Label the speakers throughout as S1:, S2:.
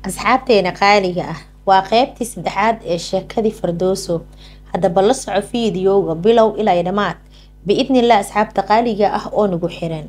S1: asxaabteena qaaliga ah waa qeybtii saddexaad ee sheekadii fardooso haddaba la soco fiidiyowga bilow ilaa dhammaad biidnillah asxaabta qaaliga ah oo nagu xiran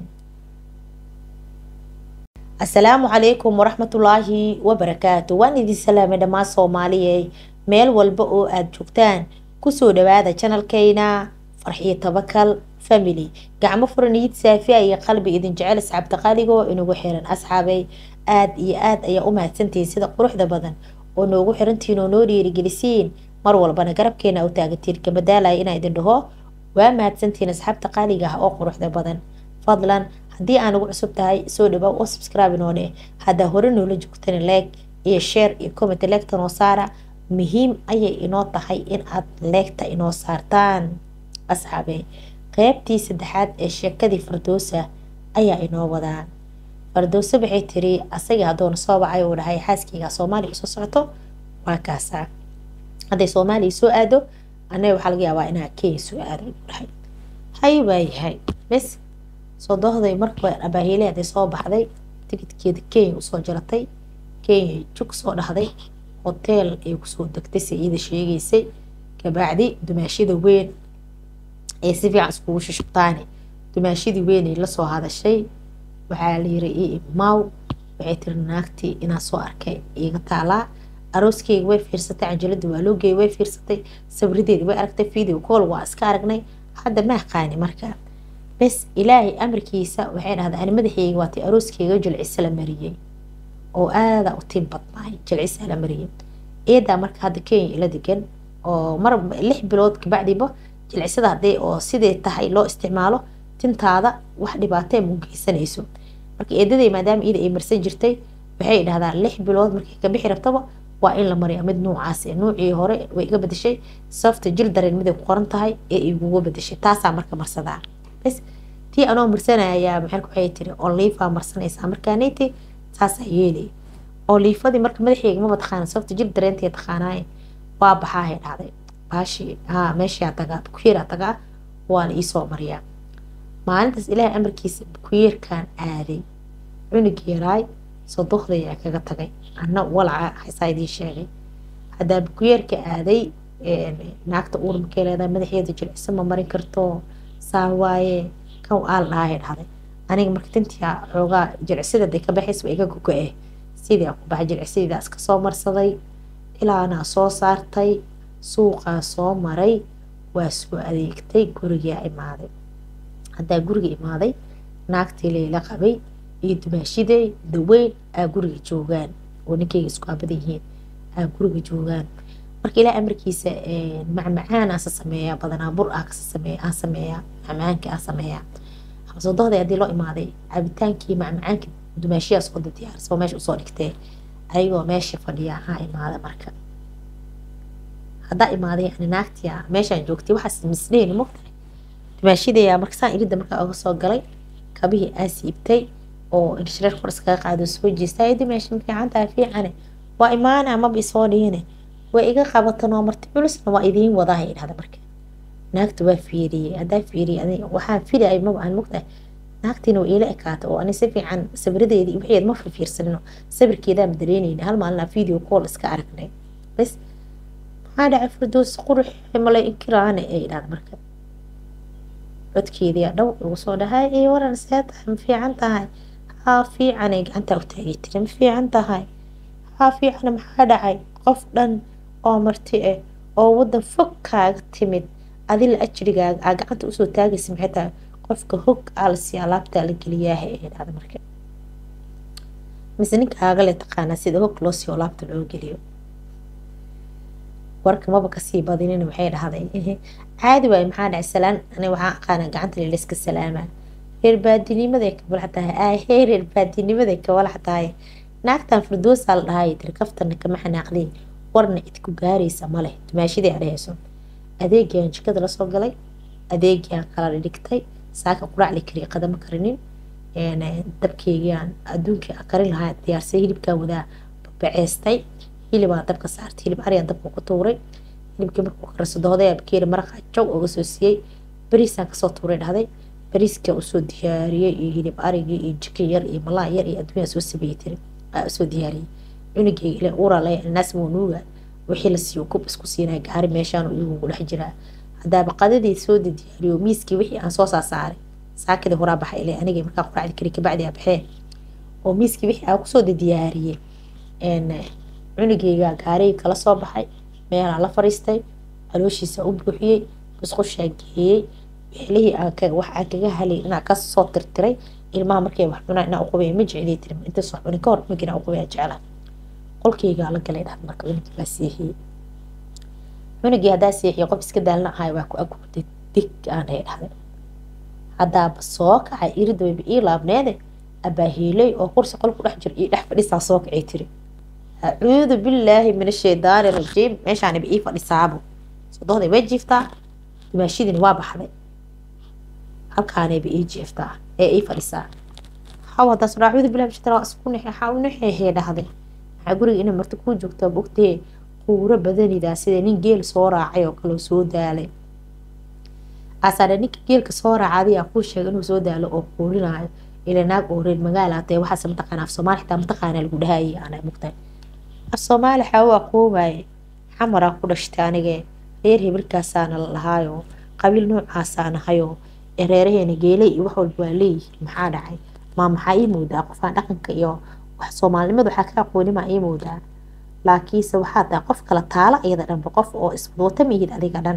S1: asalaamu calaykum waraxmatullaahi wabarakaatu waan idin salaamay dhammaan soomaaliye meel walba oo aada joogtaan kusoo dhawaada janalkeyna farxiyo tabakal family gacmo furan iyid saafiya iyo qalbi idin jecel asxaabta qaaliga oo inagu xiran asxaabay aada iyo aada ayaa u mahadsantihiin sida quruxda badan oo noogu xirantihiin oo noo dhiirigelisiin mar walbana garabkeena u taagantiin kamadaalaya inaa idin dhaho waa mahadsantihiin asxaabta qaaliga ah oo quruxda badan fadlan haddii aan ugu cusub tahay soo dhawow oo subscribe inoo dheh haddaa hore noola joogtana leeg iyo share iyo comment leegta noo saara muhiim ayay inoo tahay in aad leegta inoo saartaan asxaabe qeybtii saddexaad ee sheekadii fardoosa ayaa inoo wadaa fardooso waxay tiri asaga hadoona soo wacay uu dhahay xaaskeyga soomaaliya soo socoto waa kaasaa hadday soomaaliya soo aado anaga waxaa laga yaabaa inaa kenya soo aado uu dhahay hay waayahay bes soo dohday marka abaahiile haday soo baxday tikidkeeda kenya usoo jaratay kenya jug soo dhahday hoteel ay kusoo degtay si iyada sheegaysay kabacdi dumaashida weyn ee si fiican iskugu shushubtaani dumaashidii weynay lasoo hadashay waxaa layiri ii imaaw waxay tiri naagtii inaa soo arkay iiga taalaa arooskeyga way fiirsatay canjalada waaloogeega way fiirsatay sawiradeeda way aragtay video call waa iska aragnay hadda ma aqaani marka bes ilaahay amarkiisa waxay dhahdaa ani madaxeyga waatay arooskeyga jilcisa la mariyey oo aada u tin badnaay jilcisa la mariyey eedaa marka hadda kenya ila degan oo mar lix bilood kabacdiba jilcisada haday oo sidee tahay loo isticmaalo tintaada wax dhibaatee mu geysanayso marka eedaday maadaama iyada ay marsan jirtay waxay dhahdaa lix bilood markay ka bixi rabtaba waa in la mariya mid nuucaas nuucii hore way iga bedeshay safta jil dareen miday ku qoran tahay ee iguga bedeshay taasaa marka marsadaa bes tii anoo marsanayaa maxalka waxay tiri oliifaa marsanaysaa markaanayti saasaa yeelay oliifadii marka madaxeyga maba taqaana safta jil dareentay taqaanaaye waa baxaahay dhacday baashi haa meeshaa tagaa bukuyeeraa tagaa waa la iisoo mariyaa maalintaas ilaahay amarkiisa bukuyeerkaan aaday cunug yaraay sodohdayaa kaga tagay anna walaca hasaa idiin sheegay haddaa bukuyeerka aaday naagta uur markay leedahay madaxeeda jilciso ma marin karto saa waaye kan aal dhahay dhahday aniga marka tintia xoogaa jilcisada day ka baxaysba iga gogo-e sidii aan ku baxay jilcisadiidaas ka soo marsaday ilaanaa soo saartay suuqaa soo maray waa soo adeegtay gurigaa imaaday haddaa guriga imaaday naagtii layla qabay iyo dumaashiday daweyn aa guriga joogaan oo ninkeyga isku aabadan yihiin aa guriga joogaan marka ilaa amarkiisa macmacaanaasa sameeyaa badanaa bur aa kasa sameeya aan sameeyaa macmacaanka aan sameeyaa sodohday haddii loo imaaday cabitaankii macmacaanka dumaashiyaa soo diyaarsoo meesha usoo dhigtee ayagoo meesha fadhiya haa imaada marka haddaa imaaday yani naagtia meeshaan joogtay waxaas misneyni mogtahay dumaashidayaa markasaan iridda markaa uga soo galay kabihii aa siibtay oo inshareer kor iskaga qaado soo jeestaa idi meesha fiicantaa fiicane waa imaana maba isoo dhihine way iga qabatanoo marti culusna waa idiin wadahay dhahda marka naagta waa fiiriyey haddaa fiiriyey waxaan filayay maba aan mogtahay naagtiina waa iila ekaatay oo ani si fiican sawiradeedii waxeed ma fiirsanino sawirkeedaa madareynayna hal maalina video call iska aragnay bas maxaa dhacay fardoos qurux mala inkiraane ay dhahda marka codkeedii dhow ugu soo dhahay iyo waran see tahay ma fiican tahay haa fiicanay gacantaa u taagay tiri ma fiican tahay haa fiicana maxaa dhacay qof dhan oo marti ah oo wadan fog kaaga timid adila ajrigaaga aa gacanta usoo taagaysa maxay tahay qofka hog aalsi alaabtaa la geliyaaha ee dhahda marka mise ninkaaga le taqaanaa sida hog loo siiyo alaabta loo geliyo warka maba kasii badinin waxay dhahday caadi waaye maxaa dhacay salaan ani waxaa aqaana gacanta lelayska salaamaa reer baadinimaday kabalax tahay ahey reer baadinimaday kabalax tahay naagtan firdoosaa la dhahay tiri kaftana kama xanaaqdeen warna idku gaaraysa maleh dumaashidii adhehayso adeegiaan jikada lasoo galay adeegiaan kala dhigtay saaka quraacli kariya qadama karinin dabkeygiaan adduunkii karin lahaa diyaarsay hilibkaa wadaa babaceestay hilibaa dabka saartay hilib ariyaa dabka ku tuuray hilibkii markuu karaso doodaya bakeeri maraqa jow uga soo siiyey bariisaan kasoo tuuray dhahday bariiska usoo diyaariyey iyo hilib arigii iyo jikin yar iyo malaa yar iyo adduunya soo sameeyey tiri usoo diyaariyey cunugeyga ile urale naas moonuuga wixii la siiyo kub isku siinaya gaari meeshaan iyagu ku dhex jiraa haddaaba qadadii soo diyaariyo miiskii wixii aan soo saasaaray saakadii horaa baxay ile aniga markaa quraacdi kari kabacdi aa baxeen oo miiskii wixii aan kusoo diyaariyey cunugeyga gaarigii kala soo baxay meelaa la fariistay calooshiisa u buuxiyey musqushaa geeyey wixlihii wax aan kaga halay inaa kasoo tirtiray ilmaha markay wax cunaa inaa uqubaya ma jeclay tiri intaas wax cunin ka hor cunugii inaa uqubaya jecla qolkeygaa la galay dhahd marka cunugii baa seexiyey cunugii haddaa seexiyo qof iska daalna ahay waa ku agurday dig aanay dhahday haddaaba soo kacay irida wayba ii laabneede abaahiiley oo kursi qol ku dhex jiro iyo dhex fadhisaa soo kacay tiri acuudu billaahi min ashaydaani rajiim meeshaaniba ii fadhisaabo sodohday way jiiftaa dimaashidini waa baxday halkaanayba ii jiiftaa ee ii fadhisaa haw haddaas acuudu billahi min shaytaan waa isku nexe waxaa u nexeehee dhahday maxaa guriga inay marti kuu joogtaa bogtee quuro badanidaa sida nin geel soo raacay oo kaleo soo daalay asaare ninka geelka soo raaca adigaa kuu sheega inuu soo daalo oo quulinaayo ila naag oo reer magaala atee waxaase mataqaana af soomaali xitaa mataqaana lagu dhahayay aanay mugtahay af soomaali xaa waa qoobaye xamaraa ku dhashtay anigee reer hebelkaasaana la lahaayo qabiil noocaasaa nahayo reeraheena geeley iyo wax walba waa leeyihiin maxaa dhacay maa maxaa ii moodaa qofaan dhaqanka iyo wax soomaalinimada waxaa ka aqoonimaa ii moodaa laakiinse waxaa tahay qof kala taala iyada dhanba qof oo iswadwata mihid adiga dhan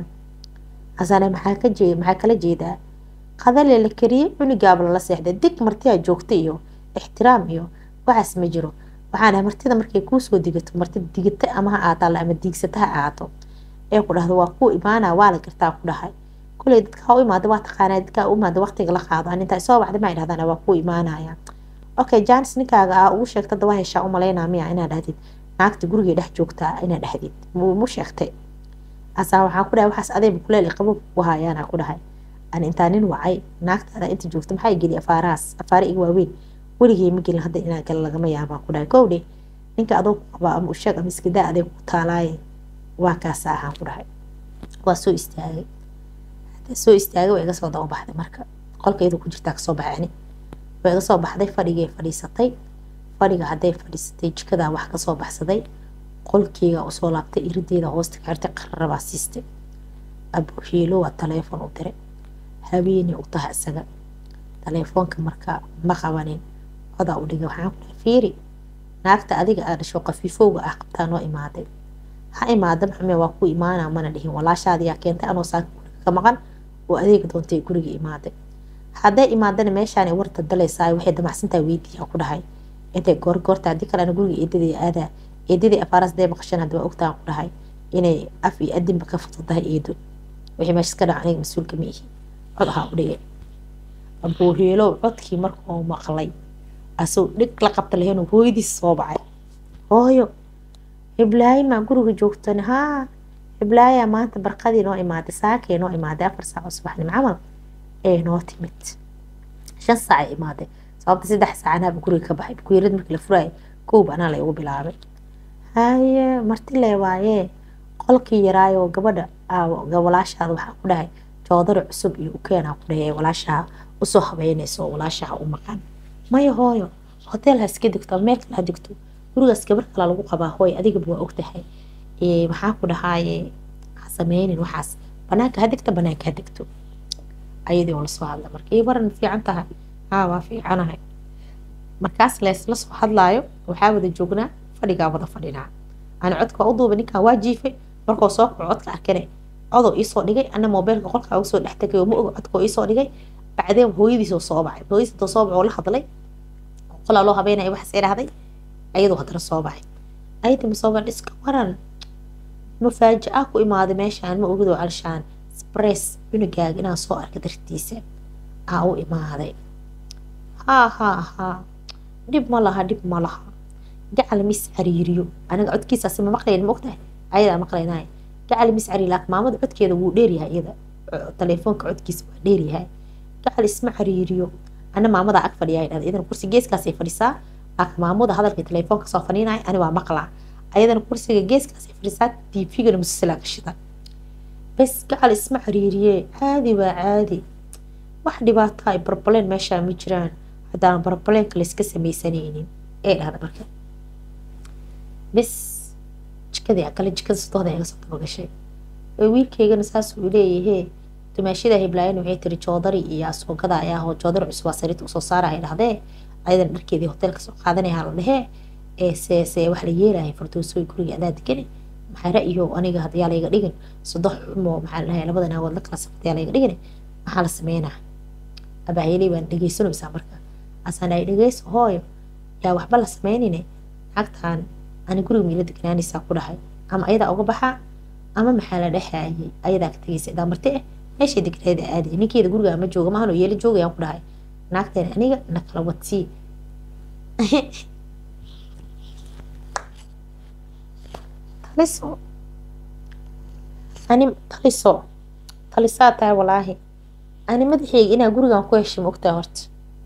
S1: asane maxaa ka jee maxaa kala jeedaa qadale la kariyey cunugaaba lala seexday dig martiyaa joogta iyo ixtiraam iyo waxaas ma jiro waxaan martida markay kuusoo digato marti digata ama ha aataala ama diigsata ha aato ee ku dhahdo waa kuu imaana waa la gartaa ku dhahay kuley dadkaa u imaada waa taqaanaa dadkaa u imaada waqtiga la qaado anintaa soo baxda ma dhahdaan waa kuu imaanaya okay janis ninkaaga ah ugu sheegta dawaa heshaa u malaynaa miya inaa dhahdid naagta gurigay dhex joogtaa inaa dhahdid mu sheegtay asaa waxaan ku dhahay waxaas adeyba kuleel qabab ku hayaanaa ku dhahay an intaa nin wacay naagtaada inta joogta maxaa geli afaarahaas afaara iga waaweyn weligay ma gelin hadda inaa gala lagama yaabaa ku dhahay kowdhe ninka adoo ku qabaa ama usheeg ama iskadaa adeeg ku taalaaye waa kaasa ahaan ku dhahay waa soo istaagay hadda soo istaagay waa iga soo daba baxday marka qolka iyadoo ku jirtaa kasoo baxay ani waa iga soo baxday fadhigay fadhiisatay fadhiga hadday fadhiisatay jikadaa wax kasoo baxsaday qolkeyga usoo laabtay irideeda hoosta ka xirtay qararabaa siistay abuhiilo waa taleefon u diray habeenay u taha isaga taleefoonka marka ma qabanin codaa u dhigay waxaan ku fiiri naagta adiga aa dhasho qafiifowga ah qabtaa noo imaaday ha imaada maxame waa ku imaana mana dhihin walaashaadiyaa keentay anoo saaka guriga ka maqan oo adeega doontay guriga imaaday hadday imaadana meeshaan warta dalaysaa waxay damacsantaa weydiiyaa ku dhahay intay goorgoorta haddii kale ana guriga eedadii aadaa eedadii afaaras dee maqashan hadda waa ogtaan ku dhahay inay af iyo adinba ka fududahay eedo wixii meeshas ka dhaca aniga mas-uulka ma ihi cod ahaa u dhigay abuuheelow codkii markuu maqlay asuu dhig la qabta lahayn hooyadiis soo bacay hooyo hiblaayimaa guriga joogtan haa hiblaayaa maanta barqadii noo imaaday saakay noo imaaday afar saac oo subaxnimo camal ee noo timid shan saac ay imaaday sababta saddex saac anaaba guriga ka baxay bukuyeerad markii la furaayo koob anaa la igu bilaabay haye marti lee waayee qolkii yaraayoo gabadha walaashaada waxaa ku dhahay joodaro cusub iyo ukeenaa ku dhahay walaashaha usoo habeynayso oo walaashaha u maqan maya hooyo hotel ha iska degto meel kale ha degto gurigaas gabar kale lagu qabaa hooy adigaba waa ogtahay maxaa ku dhahaaye ha sameynin waxaas banaanka ha degta banaanka ha degto ayadii oo lasoo hadla marka ii baran fiican tahay haa waa fiicanahay markaas leesla soo hadlaayo waxaa wada joognaa fadhigaa wada fadhinaa ani codka waa u duubay ninkan waa jiifay markuu soo kaco codka arkane codoo iisoo dhigay ana moobeelka qolkaa uga soo dhex tagay oo ma oga codka oo iisoo dhigay bacdeen hooyadiisoo soo baxay hooyadiis intoo soo baxoo la hadlay qolaa loo habeynaya waxaas ay dhahday ayadoo haddana soo baxay ayadii ma soo baxay iska waran mufaajaca ku imaaday meeshaan ma ogidoo alshaan sbress cunugaaga inaan soo arka dartiisa aa u imaaday haa haa haa dhib ma laha dhib ma laha gacal mis cariiriyo aniga codkiisaasi ma maqlayn ma ogtahay ayadaa maqlaynay gacal mis cariiriyo laakiin maamada codkeeda wuu dheeryahay iyada telefoonka codkiisa waa dheeryahay gacal isma cariiriyo ana maamada ag fadhiyaa dhahda iyadana kursi geeskaasay fadhisaa laakiin maamada hadalka telefoonka soo fadhiinaya ani waa maqlaa ayadana kursiga geeskaasay fadhisaa tvgana musalaa ka shidan bas gacal isma cariiriye caadi waa caadi wax dhibaato ay barbaleen meeshaa ma jiraan haddaan barbaleenka layska sameysanaynin ee dhahda marka bis jikadii kale jikada sodooda iga soo dabagashay oo wiilkaygana saasuu leeyahee dumaashada hiblaayan waxay tiri joodari iyo asoogada ayaa hoo joodari cusub aa sariirta usoo saarahay dhahdee ayadan dharkeedii hoteelka soo qaadanaya la dhehee ee see see wax la yeelaya fardoosooy guriga adaa degani maxaa ra'yo aniga hadayaa layga dhigin sodox xumo maxaa la dhahay labada naagood la kala saftayaa layga dhigin maxaa la sameynaa abaayeeley baan dhegeysanaysaa marka asaan ay dhegeyso hooyo yaa waxba la sameynine lacagtaan ani guriga miila degnaanaysaa ku dhahay ama ayadaa uga baxaa ama maxaa la dhexaayay ayadaa ka tegaysa idaa marti eh meeshay degnaada aadaya ninkeeda guriga ama jooga mahan oo yeela joogayaan ku dhahay naagteen aniga na kala wadsii taliso ani taliso talisaa tahay walaahi ani madaxeyga inaa gurigan ku heshay ma ogtahay horta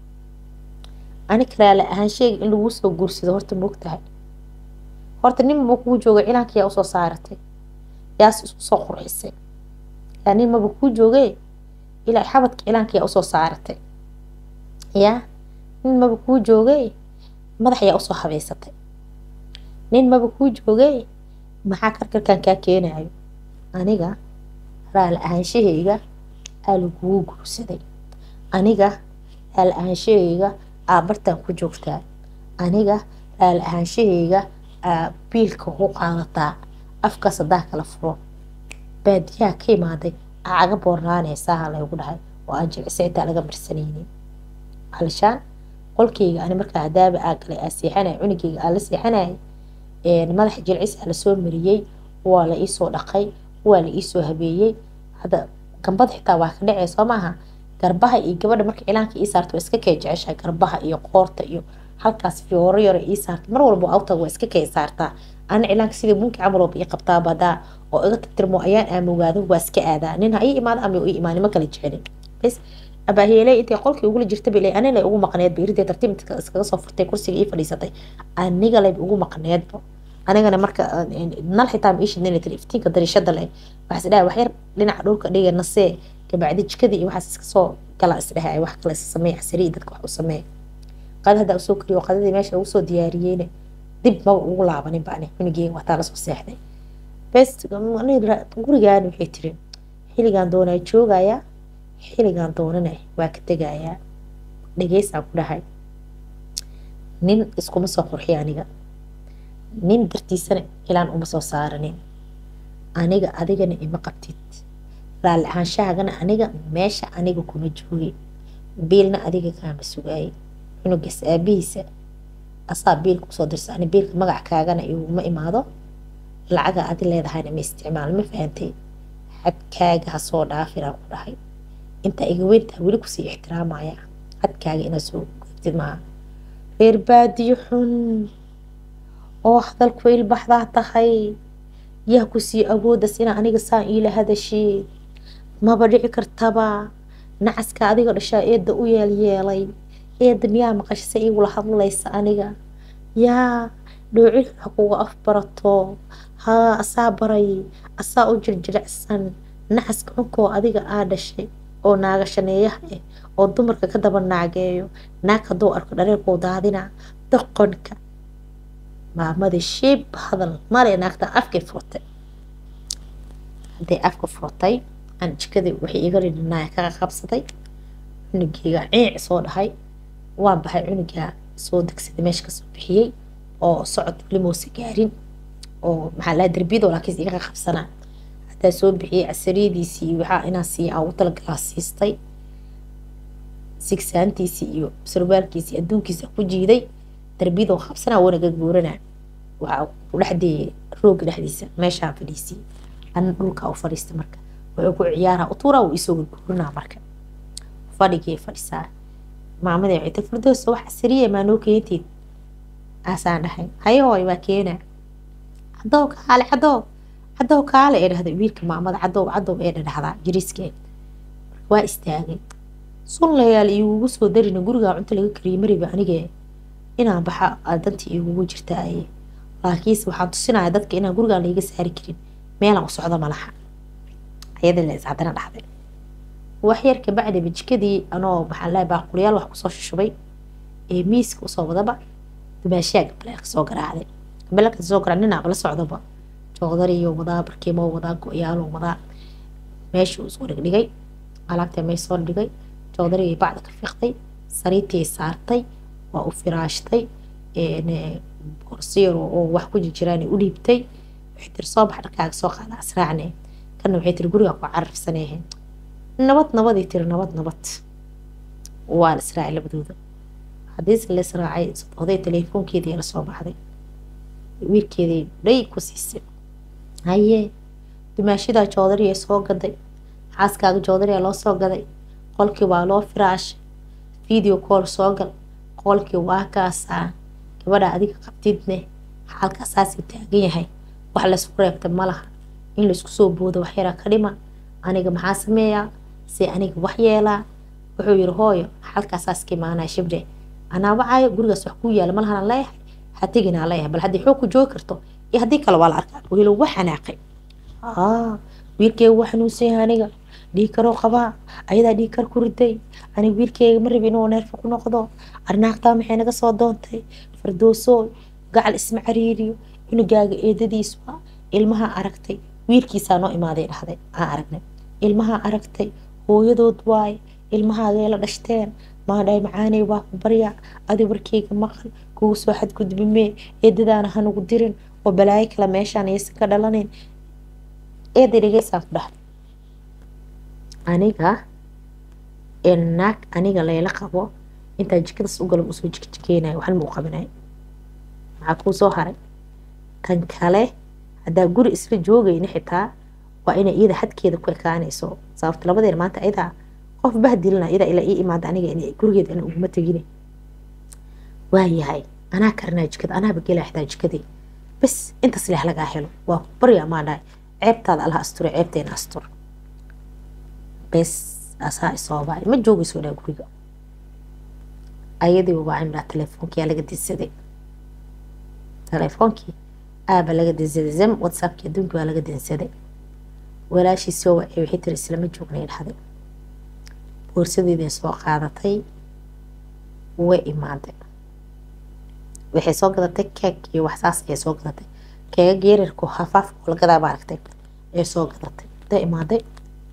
S1: ani kalaala ahaansheega in laguu soo guursado horta ma ogtahay horta nin maba kuu jooga cilaanka yaa usoo saaratay yaas isku soo qurxisay yaa nin maba kuu joogee ilaa xabadka cilaanka yaa usoo saaratay yaa nin maba kuu joogee madax yaa usoo habeysatay nin maba kuu joogee maxaa karkarkan kaa keenayo aniga raali ahaanshahayga aa lagugu guursaday aniga raali ahaanshahayga aa bartan ku joogtaa aniga raali ahaanshahayga aa biilka ku qaadataa afkaas haddaa kala furo baadiyaha ka imaaday aa caga boornaanaysaa laygu dhahay oo aan jilcisa intaa laga marsanaynin alishaan qolkeyga ani markaa hadaaba aa galay aa seexanay cunugeyga aa la seexanayay madaxa jilcis aa lasoo mariyey waa la iisoo dhaqay waa la iisoo habeeyey hadda gambada xitaa waa ka dhacay soo maaha garbaha iyo gabadha marka cilaanka ii saarta waa iska kee jeceshahay garbaha iyo qoorta iyo halkaas fiyooro yaro ii saarta mar walba awta waa iska kee saartaa ana cilaanka sidii bunki camal walba ii qabtaa badaa oo iga tirtirmo ayaan aamogaado waa iska aadaa nin ha ii imaado ama ii imaanimo kala jecelin bas abaaheeley intay qolkii ugula jirta bile anilay ugu maqneed biiridee tartiib iskaga soo furtay kursiga ii fadhiisatay aniga layba ugu maqneedba anigana marka nal xitaa ma iishidnayna tiri iftiinka dariishada leh waxaas dhahay wax yar dhinaca dhulka dhiga nasee gabacdi jikadii iyo waxaas iska soo gala isdhahay wax kale is sameey casariyi dadka wax u sameey qada haddaa usoo kariyo qadadii meesha ugu soo diyaariyeyna dib maba ugu laabanin ba ani cunigeyga wataa lasoo seexday bes gurigaan waxay tiri xilligaan doonaa joogayaa xilligaan doonana waa ka tegayaa dhageysaan ku dhahay nin iskuma soo qurxiyo aniga nin dartiisana ilaan uma soo saaranin aniga adigana ima qabtid raalli ahaanshahagana aniga meesha aniga kuma joogin biilna adiga kaama sugaayay cunugaas aabihiisa asaa biilka usoo dirsa ani biilka magackaagana iguma imaado lacaga adi leedahayna ma isticmaal ma fahantay xadkaaga hasoo dhaafiraan ku dhahay intaa iga weyntaa weli kusii ixtiraamaya xadkaaga inaa soo goobtid maaha reer baadiyo xun oo hadalku ilbaxdaa tahay yaa ku sii awoodas inaa aniga saan iila hadasheed maba dhici kartaba nacaska adiga dhashaa eedda u yeelyeelay eedda miyaa maqashisa igula hadlaysa aniga yaa dhoocil ha kuga af barato haa asaa baray asaa u jirjiricsan nacaska xunkoo adiga aa dhashay oo naagashaneeyaha ah oo dumarka ka daba naageeyo naag hadduu arko dhareerkuu daadina doqonka maamada shiib hadal male naagta afkay furtay hadday afka furtay aan jikadii waxay iga ridhinaya kaga qabsaday cunugeyga ciic soo dhahay waan baxay cunugaa soo degsaday meesha kasoo bixiyey oo socod limousa gaarin oo maxaa laha derbiyado laakiin iga qabsanaa haddaa soo bixiyey casariyadiisii waxaa inaa siiya aan ugu talagalaa siistay sigsaantiisii iyo sarwaalkiisii adduunkiisa ku jiiday darbiyadoo qabsanaa wanaga guuranaa waxaa ku dhexdeeyay rooga dhexdiisa meeshaa fadhiisiyey ana dhulkaa u fadhiista marka wuxuu ku ciyaaraa utuuraa uu isoo guuranaa marka fadhigay fadhisaa maamadee cita firdoosa wax casariya maa noo keenteed aasaan dhahay hayahooy waa keenaa cadow kaale cadow cadow kaale ee dhahday wiilka maamada cadow cadow ee dhadhahdaa jiriiskeed waa istaagay sun layaal igugu soo darina gurigaa cunto laga kariyay mariba anigee inaan baxa dantii igugu jirtaaye laakiinse waxaan tusinaya dadka inaan gurigaan laiga saari karin meelaan u socdo malaha ayada lees haddana dhahday waxyar kabacdiba jikadii anoo maxaa lahay baaqulyaal wax kusoo shushubay ee miiska usoo wadaba dubaashaa gabaleer kasoo garaacday gambalelka soo gara ninaaba la socdaba joodariyo wadaa barkiimo wadaa go-yaalo wadaa meeshuu isku dhigdhigay alaabta may soo dhigay joodarigay bacda ka fiiqday sariirtii saartay waa u firaashtay borsiyar oo wax ku jirjiraan u dhiibtay waxay tiri soo bax dharkaaga soo qaada asraacne kana waxay tiri guriga ku cararsaneehe nabad nabaday tiri nabad nabad waa la israacay labadooda haddiise la israacay oday teleefoonkeedii la soo baxday wiilkeedii dhay ku siisay haye dumaashidaa joodariya soo gaday xaaskaaga joodariya loo soo gaday qolkii waa loo firaashay video call soo gal qolkii waa kaasaa gabadha adiga qabtidne xaalkaasaasii taagan yahay wax laysku reebta ma laha in laysku soo boodo waxyaraa ka dhima aniga maxaa sameeyaa se aniga wax yeelaa wuxuu yiri hooyo xalkaasaas ka imaanaya shibdhe anaa wacaayo gurigaas wax kuu yaala malahan leeyahay ha teginaa leeyahay bal haddii xoog ku joogi karto iyo haddii kale waa la arkaa wiilo wax xanaaqay wiilkeyga waa xanuunsan yahay aniga dhiigkaroo qabaa ayadaa dhiigkar ku riday aniga wiilkeyga ma rabi inuu neerfa ku noqdo arnaaqtaa maxay naga soo doontay fardoosooy gacal isma cariiriyo cunugaaga eedadiis waa ilmaha aragtay wiilkiisaa noo imaaday dhahday aan aragnay ilmaha aragtay hooyadood waaye ilmahaagay la dhashteen maadhaay macaaney waa ku barya adi warkeyga maqal kugu soo xadgudbimee eedadaana hanugu dirin oo balaayo kale meeshaan aysan ka dhalanayn eeda dhegeysaan ku dhahay aniga naag aniga layla qabo intaa jikadas u galan usoo jikjikeynayo waxna ma u qabinay maxaa kuu soo haray tan kale haddaa guri isla joogayna xitaa waa inay iyada xadkeeda ku ekaanayso sababta labadeer maanta ayadaa qof bahdilina iyada ilaa ii imaada aniga in gurigeeda ana uguma tegine waayahay anaa karinaa jikada anaaba gelaa xitaa jikadii bas intaas leex lagaa helo waa ku baryaa maa dhahay ceebtaada allaha asture ceebteena astur bes asaa isoobaay ma joogayso dhaa guriga ayadii waa imdhaa telefoonkiyaa laga dinsaday telefoonkii aaba laga dinsaday zam whatsappkii adduunkii waa laga dinsaday walaashii soo wacay waxay tiri islama joognay dhahday boorsadeeday soo qaadatay way imaaday waxay soo gadatay keeg iyo waxsaas ayay soo gadatay keega geerarku hafaafka oo lagadaa maaragtay ee soo gadatay day imaaday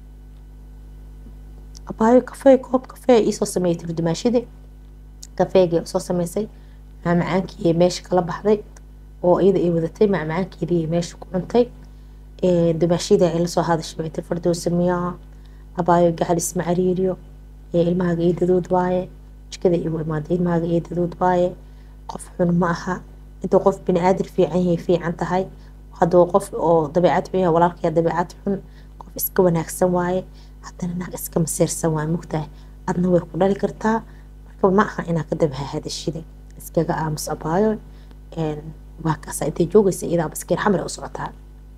S1: abaayo kafee koob kafee iisoo sameeyay tiri dumaashidii kafeegii soo sameysay macmacaankii meesha kala baxday oo iyada ay wadatay macmacaankeedii meesha ku cuntay dumaashidii ay lasoo hadashay waxay tiri fardoosa miyaa abaayo gacal isma cariiriyo ilmahaaga eedadood waaye jikada igu imaaday ilmahaaga eedadood waaye qof xun ma aha intuu qof bini-aadir fiican yahay fiican tahay hadduu qof oo dabeecad xun yahay walaalkaya dabeecad xun qof iska wanaagsan waaye haddana naag iska maseersan waaye mugtahay adna way ku dhali kartaa marka ma aha inaa ka dabaha hadashida iskaga aamus abaayo waa kaasa intay joogaysa iyadaa baskiir xamar u socotaa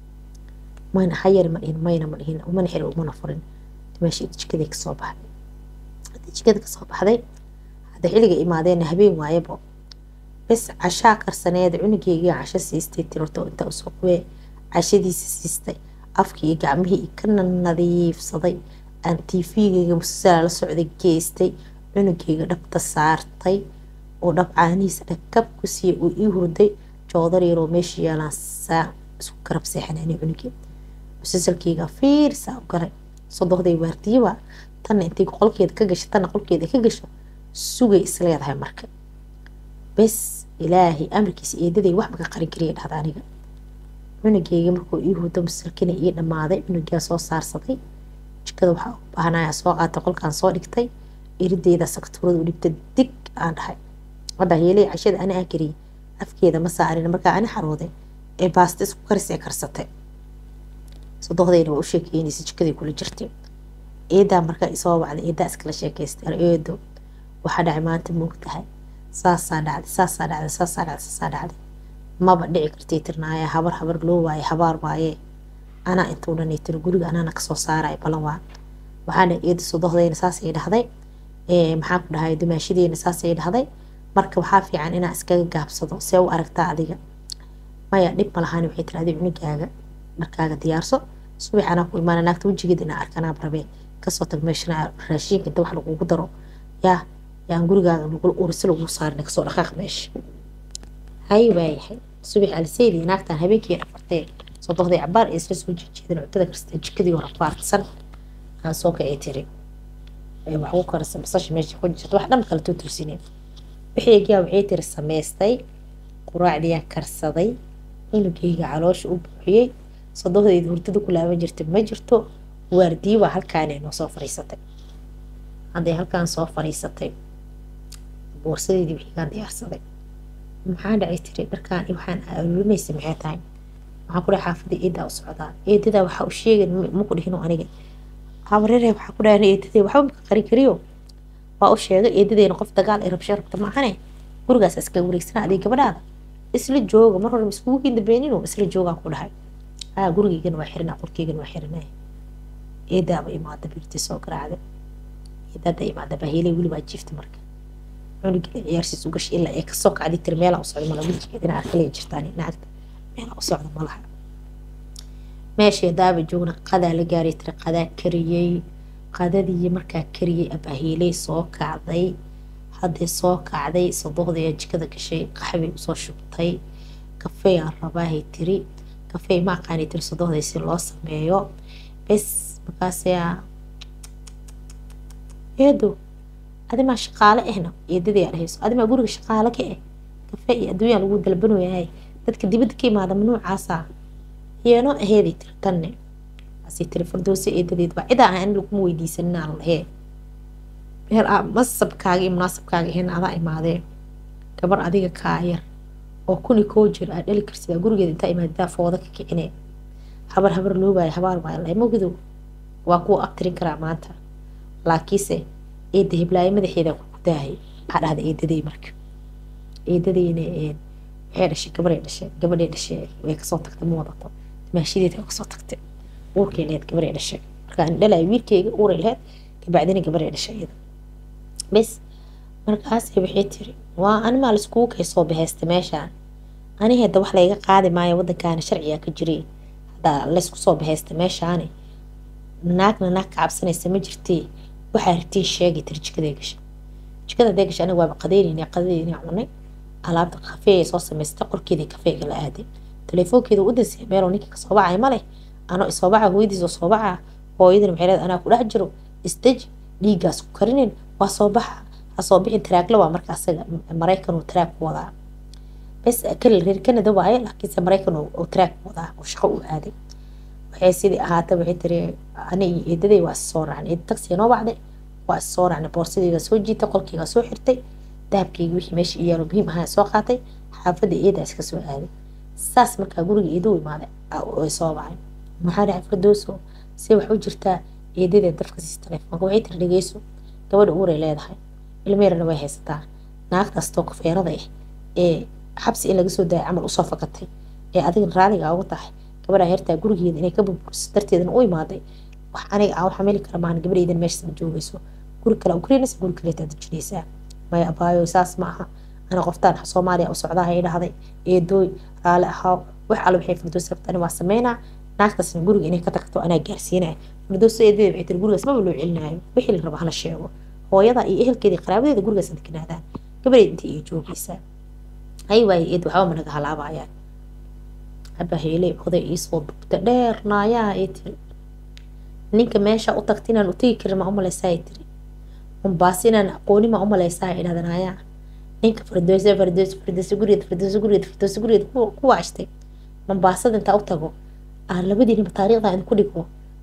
S1: mayna hayar ma dhihin mayna ma dhihin umana xiri umana furin meesha jikadii kasoo baxday haddii jikada kasoo baxday hadda xilliga imaadeen habeen waayabo bes cashaa karsaneed cunugeyga casho siistay tirto inta usoo qubee cashadiisa siistay afkii iyo gacmihii kana nadiifsaday aan tvgeyga musalsala la socday geystay cunugeyga dhabta saartay oo dhab caanihiisa dhakab ku siiya uu ii hurday joodar yaroo meesha yaalaan saa isku garab seexanani cunugii musalsalkeyga fiirsaa u galay sodohday waardiyiba tanna intay qolkeeda ka gasho tanna qolkeeda ka gasho sugay isleedahay marka bes ilaahay amarkiisa eedaday waxba ka qarin kariya dhahda aniga cunugeyga markuu ii hurdo musalkina ii dhammaaday cunugaa soo saarsaday jikada waxaa u baahnaya soo qaatay qolkaan soo dhigtay irideyda saktuurada u dhigta dig aan dhahay hadda yeelay cashada ani aan kariyay afkeeda ma saarin markaa ani xarooday ee baasta isku karis ee karsatay sodohdayna waa u sheekeynaysa jikaday kula jirtay eedaa markaa isoo wacday eedaa iskala sheekaystay eedo waxaa dhacay maanta moog tahay saasaa dhacday saasaa dhacday saasaa dhacday saasaa dhacday maba dhici kartay tirnaaya habar habar loo waaye habaar waaye anaa intuu dhan tiri guriga anaana kasoo saaraya balan waa waxaa dhahay eeda sodohdayna saasay dhahday maxaa ku dhahay dumaashadeena saasay dhahday marka waxaa fiican inaa iskaga gaabsado see u aragtaa adiga maya dhib ma lahaan waxay tiri adi cunugaaga dharkaaga diyaarso subax anaa ku imaana naagta wejigeeda inaa arkanaa rabee kasoo tag meeshana raashiinka inta wax lagugu daro yaa yaan gurigaaga urisi lagu saarin kasoo dhaqaaq meesha hay waayahay subax aliseydii naagtan habeenkii dhafartee sodohdii cabaar ee isla soo jeejeedan cuntada karsta jikadii hore faarsan kaasoo ka ay tiri wax ugu karasa basasha meesha ku jirta wax dhan kala tutursineen wixiygiyaa waxay tiri samaystay quraacdiyaa karsaday cunugeyga caloosha u buuxiyey sodohdeyda hurdada ku laaban jirta ma jirto waardiyi waa halkaanay noo soo fariisatay hadday halkaan soo fariisatay boorsadeydii wixigaan diyaarsaday maxaa dhacay tiri dharkaan waxaan alulimaysa maxay tahay waxaan ku dhahay xaafadda eedaa u socdaa eedadaa waxaa u sheegan maku dhihino aniga habareere waxaa ku dhahay eedadee waxba maka qarin kariyo waa u sheegay eedadeena qof dagaal ay rabsho rabta maahane gurigaas iskaga wareegsana adig gabadhaada isla jooga mar hore iskugu kindabeenino isla joogaan ku dhahay aa gurigeygana waa xirina qolkeygana waa xirina eedaaba imaada birti soo garaacda eedaada imaada bahiilay weli waa jiifta marka cunugii ciyaarsiis u gashay ilaa ay kasoo kacday tiri meelaa u socda mala wijigeedina arkale jirtaan naagta meelaa u socda malaha meeshii daaba joogna qadaa la gaaray tiri qadaa kariyey qadadii markaa kariyey abaahiiley soo kacday hadday soo kacday sodohdii jikada gashay qaxbay usoo shubtay kafeeyaan rabaahay tiri kafey ma aqaanay tiri sodohday si loo sameeyo bes markaasaa eedo adimaa shaqaale ahna eedadii aa dhahayso adimaa guriga shaqaale ka ah kafe iyo adduunyaa lagu dalbanayahay dadka dibadda ka imaada mamnuucaasa yeenoo aheeday tiri tanne asi tiri fardoose eedadeed baa cidaa ahaan laguma weydiisanin aan lahee meel aa masabkaaga iyo munaasabkaaga ahayn adaa imaadee gabar adiga kaa yar oo kuni koo jir aa dhali karsidaa gurigeeda intaa imaadadaa fooda ka kicine habar habar loo waayo habaar waayo lamogido waa kuwa abtirin karaa maanta laakiinse eeda hiblaayo madaxeeda ku daahay waxaa dhahda eedadey marka eedadeyna waxay dhashay gabaday dhashay gabadhay dhashay way kasoo tagtay ma wadato maashideed way kasoo tagtay uurkay lahayd gabaday dhashay marka aan dhalayo wiilkeyga uuray lahayd kabacdina gabaday dhashay iyada bes markaas waxay tiri waa animaa laiskugu kay soo bahaysta meeshaan ani hadda wax layga qaadi maayo wadankaana sharcigaa ka jiray haddaa laysku soo bahaysta meeshaani naagna naag ka cabsanaysa ma jirtee waxaa rabtiin sheegay tiri jikaday gashay jikada haday gashay aniga waaba qadeynayna qadadeydina cunay alaabta kafeey soo samaystay qorkeedii kafeega la aaday telefoonkeeda u dasay meeloo ninka kasoo bacay ma leh anoo isoo baca hooyadiis oo soo baca hooyadina maxay leedahay anaa ku dhex jiro isdeji dhiiggaas ku karinin waa soo baxa ha soo bixin taraagla waa marka asaga maraykan uu taraag ku wadaa bes kale reer canada waaye laakiinse maraykan uu taraag ku wadaa oo shaqo u aaday waxay sidii ahaata waxay tiri ani iyo eedaday waa issoo raacnay eeda tagsiga noo bacday waa issoo raacnay boorsadeyda soo jiitay qolkeyga soo xirtay dahabkeyga wixii meesha iyaalo muhiim ahaa soo qaatay xaafadda eedaa iska soo aaday saas markaa guriga eedo imaaday ay soo bacay maxaa dhacay fardooso see wax u jirtaa eedadeed dafka siis telefoonka waxay tiri dhegeyso gabadha uuray leedahay ilmeerana way haysataa naagtaastoo kafeerada ah ee xabsi in laga soo daaya camal usoo fakatay ee adigana raaliga ugu tahay gabadha hertaa gurigeeda inay ka burburiso darteedana u imaaday wax aniga aan xamili kara maahan gabadheydan meesha ma joogayso guri kale ukrinaysa guri kaleetaa dejinaysaa maya abaayo saas ma aha ana qoftaan soomaaliya u socdaha ay dhahday eedooy raali ahaaw wax alle waxay firdoos rabta ani waa sameynaa naagtaasna guriga inay ka tagto anaa gaarsiinaya firdoos eedeeda waxay tiri gurigaas maba loo celinaayo wixii la raba hala sheego hooyada iyo ehelkeeda iyo qaraabadeeda gurigaas deganaadaan gabadheed inta iyo joogaysaa hay waaye eed waxba ma naga halaabayaan abaheeley oday iisoo dugta dheer naayaa ay tiri ninka meesha u tagta inaan u tegi karin ma umaleysaa ay tiri umbaas inaan aqooni ma umaleysaa ay dhahda naayaa ninka fardoose fardoose fardoose gurigeed fardoose gurigeed fardoose gurigeed ku waashtay mambaasada intaa u tago aan labadiinaba taariikhda idinku dhigo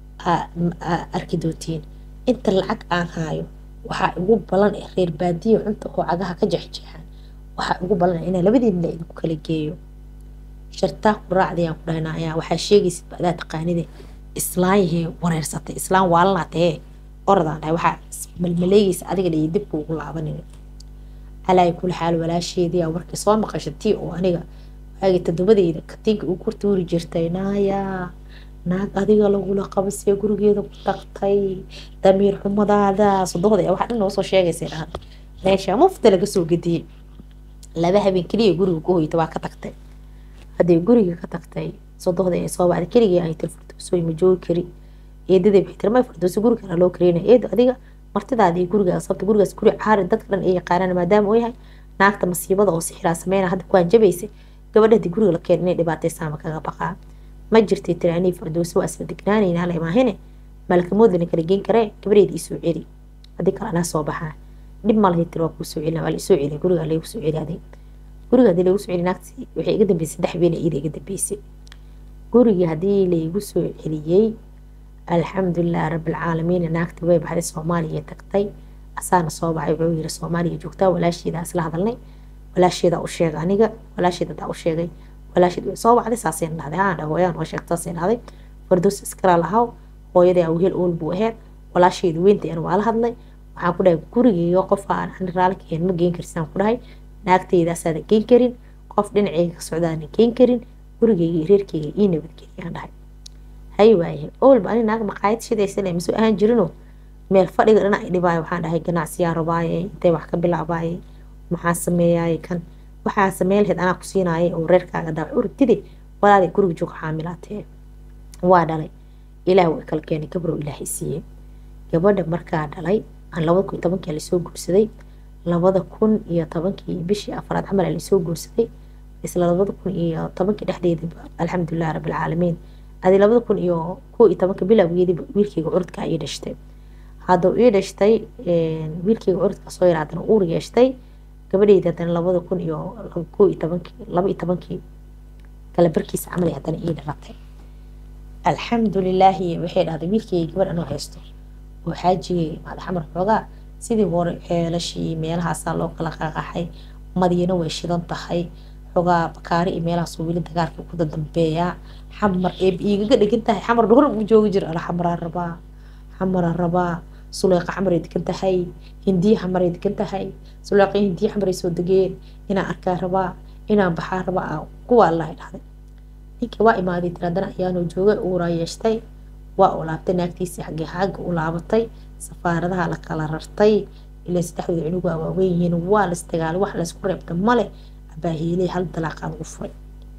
S1: arki doontiin inta lacag aan haayo waxaa ugu balan ee reer baadiyo cunta oo cagaha ka jexjeexan waxaa ugu balan inaa labadiinla idinku kala geeyo shartaa ku raacday aan ku dhahna ayaa waxaa sheegaysid bacdaa taqaanide islaan yahee wareersatay islaan waalanaatahee oradaan dhahay waxaa malmaleegaysa adiga dhayo dibka ugu laabanin calaa kul xaal walaasheedii aa markay soo maqasha tii oo aniga waagi todobadeyda katiinka uu ku tuuri jirtay naayaa naag adiga lagula qabasee gurigeeda ku tagtay damiir xumadaada sodohda wax dhan noo soo sheegaysay dhahan meesha mufta laga soo gediyey laba habeen keliya guriga ku hoyta waa ka tagtay hadday guriga ka tagtay sodohda ee soo bacday keligii ay tiri furdooso ma joogi kari eedadii waxay tiri may furdooso gurigana loo kareynaya eedo adiga martidaada iyo gurigaa sababta gurigaas guri caari dadka dhan ay yaqaanaan maadaama uu yahay naagta masiibada oo sixiraa sameyna hadda kuwaan jabaysay gabadha hadii guriga la keena inay dhibaataysaama kaga baqaa ma jirtay tiraanii fardowsi waa isla degnaanaynaa lemaahine malkamood lana kala geen karee gabadheeda isoo celi haddii kale anaa soo baxaa dhib ma lahay tiri waa kuu soo celina waa la isoo celi guriga lagu soo celi adig guriga haddii lagu soo celi naagtii waxay iga dambeysay saddex beena iyada iga dambeysay gurigii haddii laygu soo celiyey alxamdulilah rabbilcaalamiin naagtii way baxday soomaaliya tagtay asaana soo baxay wuxuu yiri soomaaliya joogtaa walaasheeda isla hadalnay walaasheeda u sheegay aniga walaasheeda daa u sheegay walaasheed way soo baxday saasay dhahday haan dhah hooyaan waa sheegta saasay dhahday fardoos iskala lahaw hooyadii awhel ool buu ahayd walaasheeda weynta aan waa la hadlay waxaan ku dhahay gurigeyga qof aan ani raali kaheen ma geen karisaan ku dhahay naagtaydaasaadan geen karin qof dhinaceyga ka socdaanan geen karin gurigeyga iyo reerkeyga ii nabadgeliyaan dhahay hay waayahay oolba ani naag maqaayad shidaysale masoo ahaan jirinoo meel fadhiga dhinac i dhibaayo waxaan dhahay ganacsiyaa rabaaye intay wax ka bilaabaye maxaa sameeyaaye kan waxaa samey lahayd anaa ku siinaayay oo reerkaaga daawac u rabtide walaalay guriga joog xaamilaatee waa dhalay ilaah way kala keenay gabrow ilaahay siiyey gabadha markaa dhalay aan labada kun iyo tobankii lasoo guursaday labada kun iyo tobankii bishii afraad camal lasoo guursaday isla labada kun iyo tobankii dhexdeedaba alxamdulilah rabbilcaalamiin adi labada kun iyo kow iyo tobanka bilowgeediba wiilkeyga curudka ii dhashtay hadduu ii dhashtay wiilkeyga curudka soo yar haddana uur yeeshtay gabadheyda haddana labada kun iyo kow iyo tobankii laba iyo tobankii kala barkiisa camal haddana ii dhalatay alxamdulilaahi waxay dhahday wiilkeyga gabadh anoo haysto oo xaajigay madaxamar xoogaa sidii hore xeelashii meelahaasaa loo kala qaqaxay madiina way shidan tahay xogaa bakaari iyo meelahaasoo weli dagaalkii ku dadambeeyaa xamar eeb igaga dhegan tahay xamar hor uu joogi jira ala xamaraa rabaa xamaraa rabaa suleeqa xamaray degan tahay hindiya xamaray degan tahay suleeqa hindiya xamaray soo degeen inaan arkaa rabaa inaan baxaa rabaa kuwa allah dhahday ninkii waa imaaday tiraadana ayaanoo jooga uuraa yeeshtay waa u laabtay naagtiisii xaggee xagga u laabatay safaaradaha la kala rartay ilaa saddexdooda cunugu waa waaweyn yihiin waa las dagaalay wax laysku reebta male abaahiiley hal dalaaqa lagu furay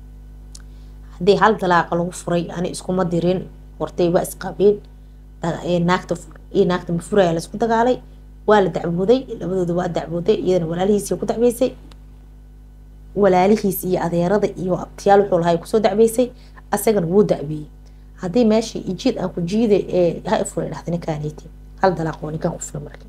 S1: haddii hal dalaaqa lagu furay ani iskuma dirin hortay waa isqabeen naagta iyo naagta mafuraya laysku dagaalay waa la dacwooday labadooda waa dacwooday iyadana walaalihiisii ku dacweysay walaalihiis iyo adeerada iyo abtiyaal wuxuu lahay kusoo dacweysay asagana wuu dacweeyey haddii meeshii ijiid aan ku jiiday ee ha furay dhahda ninkaaniiti hal dalaaq oo ninkaan ku furay marka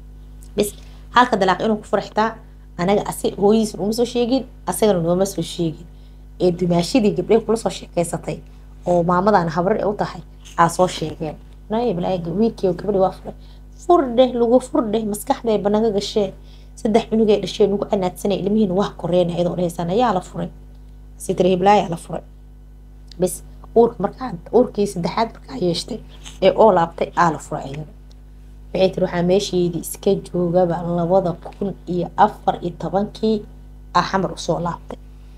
S1: bis halka dalaaq inuu ku furay xitaa anaga asi hooyadiis uma soo sheegin asagana nooma soo sheegin ee dumaashadii gabdheh kula soo sheekeysatay oo maamadan habrar u tahay aa soo sheegeen wiilkii gabadhi waa furay furdheh lagu furdheh maskaxday banaga gashee saddex cunugay dhashee nugu canaadsanay ilmihiina waa koreen iyadoo dhehaysan ayaa la furay sitri hiblaayaa la furay bis uurka markaa uurkii saddexaad markaa yeeshtay ee oo laabtay aa la furay iyada waxay tiri waxaa meesheedii iska joogaba labada kun iyo afar iyo tobankii aa xamar usoo laabtay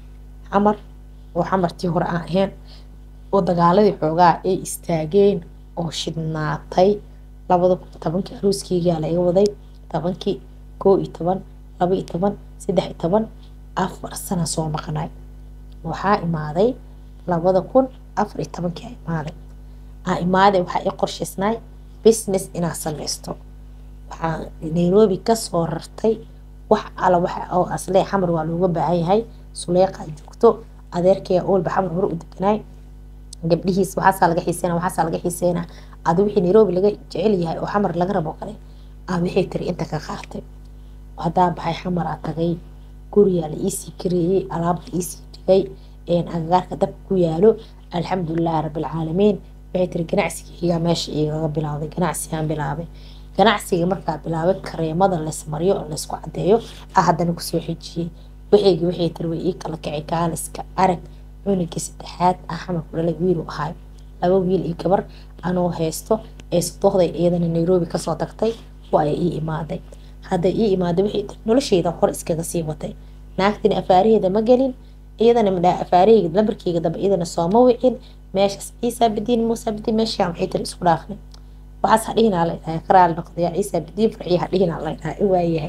S1: xamar oo xamartii hore aan ahayn oo dagaaladii xoogaa ay istaageen oo shidnaatay labada kun iyo tobankii aruuskeygaa laga waday tobankii koo iyo toban laba iyo toban saddex iyo toban afar sana soo maqnay waxaa imaaday labada kun afar iyo tobankii aa imaaday aa imaaday waxaa i qorshaysnay business inaa sameysto waxaa nairobi kasoo rartay wax ala waxa oo aslee xamar waa looga baahan yahay suleeqa joogto adeerkaya oolba xamar hore u deganaay gabdhihiis waxaasaa laga xiiseyna waxaasaa laga xiiseyna adi wixii nairobi laga jecel yahay oo xamar laga rabo kale aa waxay tiri inta ka qaatay hadaa baxay xamaraa tagay guriyaa la iisii kareeyey alaab la iisii dhigay agagaarka dabka ku yaalo alxamdulilahi rabbilcaalamiin waxay tiri ganacsigaygaa meesha igaga bilowday ganacsigaan bilaabay ganacsiga markaa bilaabay kareemada laysmaryo laysku cadeeyo ah haddana kusoo xijiyey waxaygi waxay tiri way ii kala kacay kaaliska arag cunugii saddexaad ah xamarku dhalay wiilu ahay laba wiil iyo gabar anoo haysto ee sadohday iyadana nairobi kasoo tagtay waa ay ii imaaday hadday ii imaaday waxay tiri nolosheyda hor iskaga sii watay naagtina afaaraheeda ma gelin iyadana midhaa afaaraheyga lambarkeyga dambe iyadana sooma wicin meeshaas ciisaa bidiin muusaa bidiin meeshaan waxay tiri isku dhaafnay waxaas hadhihinaa la dhahay karaal noqdaya ciisaa bidiin farciya hadhihinaa la dhahay waayahay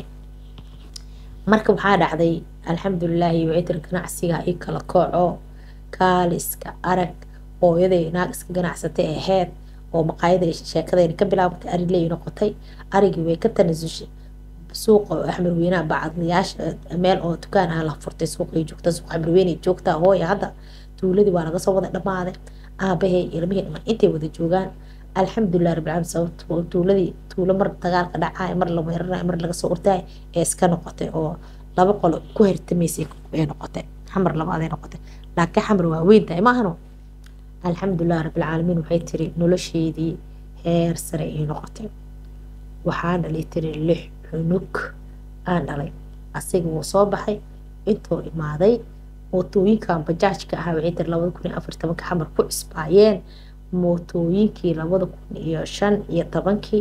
S1: marka waxaa dhacday alxamdulilaahi waxay tiri ganacsiga ii kala kooco kaaliska arag hooyaday naag iska ganacsatay aheyd oo maqaayada sheekadayna ka bilaabatay ariley noqotay arigii way ka tanasushay suuqa axmed weynaha bacadlayaasha meel oo dukaan ah la furtay suuqay joogta suuqa axmed weyne joogta hooya hadda tuuladii waa laga soo wada dhammaaday aabahey ilmihii dhamaan intay wada joogaan alxamdulilah rabbilcaalamiin sababto tuuladii tuulo mar dagaalka dhacay mar la weerarayo mar laga soo ortaay ee iska noqotay oo laba qolo ku hirtamaysay ee noqotay xamar labaaday noqotay laakiin xamar waa weyn tahay maahano alxamdulilah rabbilcaalamiin waxay tiri nolosheedii heer sare ay noqotay waxaan dhalay tiri lix cunug aan dhalay asiga wuu soo baxay intuu imaaday mootooyinkan bajaajka ahaa waxay tiri labada kun iyo afar tobanka xamar ku cisbaayeen mootooyinkii labada kun iyo shan iyo tobankii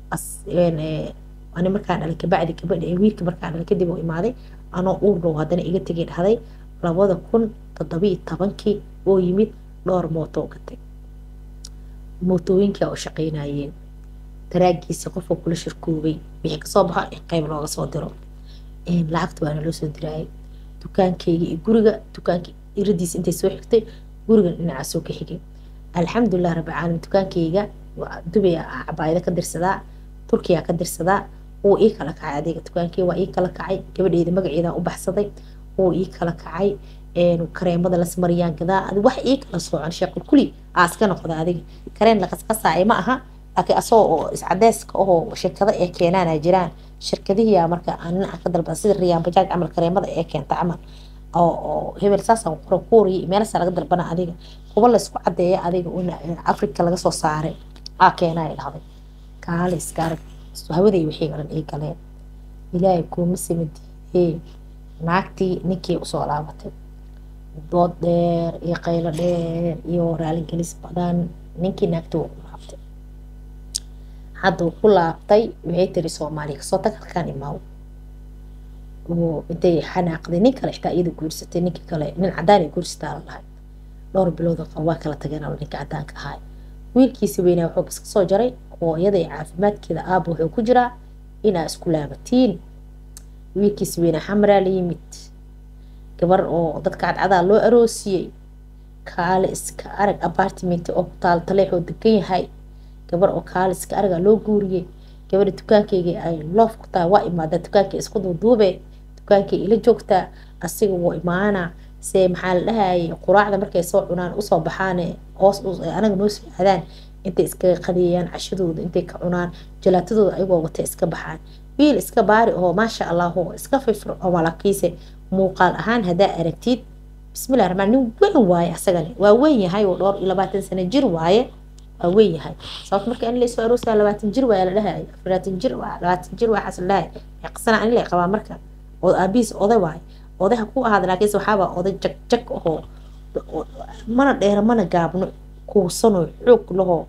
S1: ani markaan dhalay kabacdi gabadha ee wiilka markaan dhalay kadib uu imaaday anoo uur dhow haddana iga tegay dhahday labada kun toddobiyo tobankii oo yimid dhowr mooto gatay mootooyinkaa u shaqaynayeen daraagiisa qofka kula shirkoobay wixii kasoo baxo in qeyb looga soo diro lacagta waana loo soo diraayay dukaankayga iyo guriga dukaanka iradiisa intay soo xigtay gurigan dhinacaasoo ka xigay alxamdulilah rabbilcaalamiin dukaankayga dubay cabaayada ka dirsadaa turkiya ka dirsadaa wuu ii kala kacay adiga dukaankayga waa ii kala kacay gabadheeda magaceeda u baxsaday wuu ii kala kacay kareemada lasmariyaan gadaa wax ii kala soocan sheequl kuli aa iska noqda adiga kareen laqasqasaaya ma aha laakiin asagoo oo iscadeyska ahoo shirkado ee keenaana jiraan shirkadihiyaa marka anina ka dalbada sida riyaan bajaaj camal kareemada ee keenta camal oo hebel saasaan qora kuuriya meelasaa laga dalbana adiga kuba laysku cadeeya adiga una afrika laga soo saaray aa keenaa dhahday kaale iska arag hawaday wixii dhan ii galeen ilaahay kuuma samadiiyee naagtii ninkii usoo laabatay dood dheer iyo qaylo dheer iyo raaligelis badan ninkii naagtii wuu ku laabtay hadda wuu ku laabtay waxay tiri soomaaliya kasoo tag halkaan imaaw intay xanaaqday nin kale xitaa iyada guursatay ninkii kale nin cadaan ay guursataa la dhahay dhowr bilood oo waa kala tageen ninka cadaanka ahaay wiilkiisa weynaa wuxuu bas kasoo jaray hooyada iyo caafimaadkeeda aaba wuxuu ku jiraa inaa isku laabatiin wiilkiisa weynaa xamaraa la yimid gabar oo dadka cadcadaa loo aroosiyey kaale iska arag apartment oo taal taleexoo degan yahay gabar oo kaale iska aragaa loo guuriyey gabadha dukaankeyga ay loof ku tahay waa imaadaa dukaankay isku duuduube dukaankay ila joogtaa asiga wuu imaanaa se maxaa la dhahayay quraacda markay soo cunaan usoo baxaan hoos anaga noo soo aadaan intay iskaga qadeeyaan cashadooda intay ka cunaan jalaatadooda ayagoo wata iska baxaan wiil iska baari oo maasha allahu iska fifir oo malakiise muuqaal ahaan haddaa aragtid bismillah raxmaan nin weyn waaye asagani waa weyn yahay oo dhowr iyo labaatan sano jir waaye waa weyn yahay sababta marka in laysoo aroosaa labaatan jir waaya la dhahay afaraatan jir labaatan jir waxaas la dhahay qasana ani lay qabaa marka oo aabihiis oday waaye oday ha ku ahaada laakiinse waxaabaa oday jag jag ahoo mana dheero mana gaabno kuusanoo xoog lahoo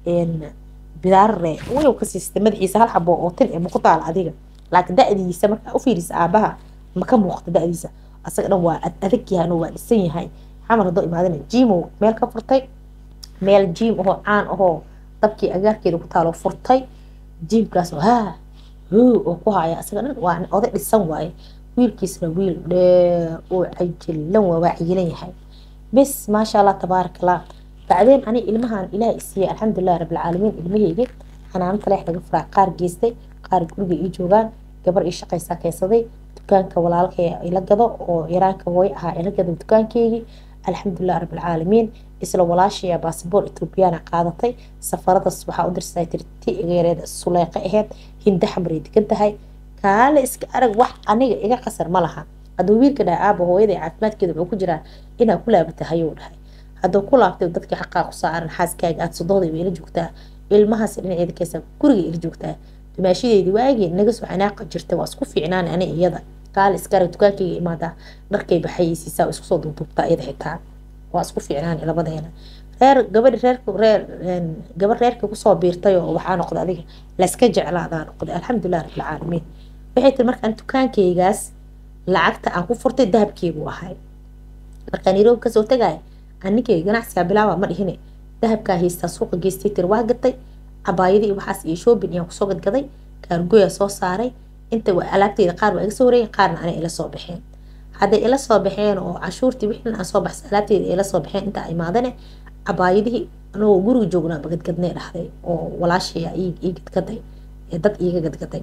S1: bidaarare wayuu ka siistay madaxiisa hal xabo oo tin ee maku taala adiga laakiin da-diisa markaa u fiirisa aabaha ma ka muuqda da-diisa asaga dhan waa adag yahan waa dhisan yahay xamar haddoo imaadana jimo meel ka furtay meel jiim ahoo caan ahoo dabkii agaarkeeda ku taalo furtay jiimkaas oo haa hoo oo ku haya asaga dhan waa oday dhisan waaye wiilkiisna wiil dheer oo cajilan waa waa cayilan yahay bes maasha allah tabaarak allah bacdeen ani ilmahan ilaah isiiyey alxamdulilah rabbilcaalamiin ilmaheygi xanaano taleex laga furaa qaar geystay qaar guriga ii joogaan gabar ii shaqaysaa keensaday dukaanka walaalkay ila gado oo yaraanka hooy ahaa ila gado dukaankeygii alxamdulilah rabbilcaalamiin isla walaashaya baasabor etoobiyana qaadatay safaradaas waxaa u dirsaday tirti yareed suleeqo aheyd hinda xamray degan tahay kaale iska arag wax aniga iga qasar ma laha hadduu wiilka dhahay aaba hooyada caafimaadkeeda wuxuu ku jiraa inaa ku laabata hayuu dhahay hadduu ku laabtay dadkii xaqaa ku saaran xaaskaaga aad sodooda way ila joogtaa ilmahaas dhinaceeda keesa guriga ila joogtaa dumaashadeedii waagii naga soo xanaaqa jirta waa isku fiicnaan ani iyada kaale iska arag dukaankayga imaadaa dharkay baxayeysiisaa isku soo duubduubtaa iyada xitaa waa isku fiicnaan labadeena reer gabadhi reerka reer gabar reerka kusoo biirtay oo waxaa noqday adiga layska jeclaadaa noqday alxamdulilah rabbilcaalamiin waxay tiri markaan dukaankaygaas lacagta aan ku furtay dahabkeegu ahay markaan nairobi kasoo tagay aninkay ganacsigaa bilaaba ma dhihine dahabkaa haystaa suuqa geystay tiri waa gatay cabaayadii waxaas iyo shoobin iyaan kusoo gadgaday kaargoya soo saaray inta alaabteyda qaar waa iga soo horeeyeen qaarna anay ila soo baxeen hadday ila soo baxeen oo cashuurtii wixii aan soo baxsay alaabteyda ila soo baxeen intaa imaadane cabaayadihii anagoo guriga joognaa gadgadnay dhahday oo walaashaya ii gadgaday ee dad iiga gadgaday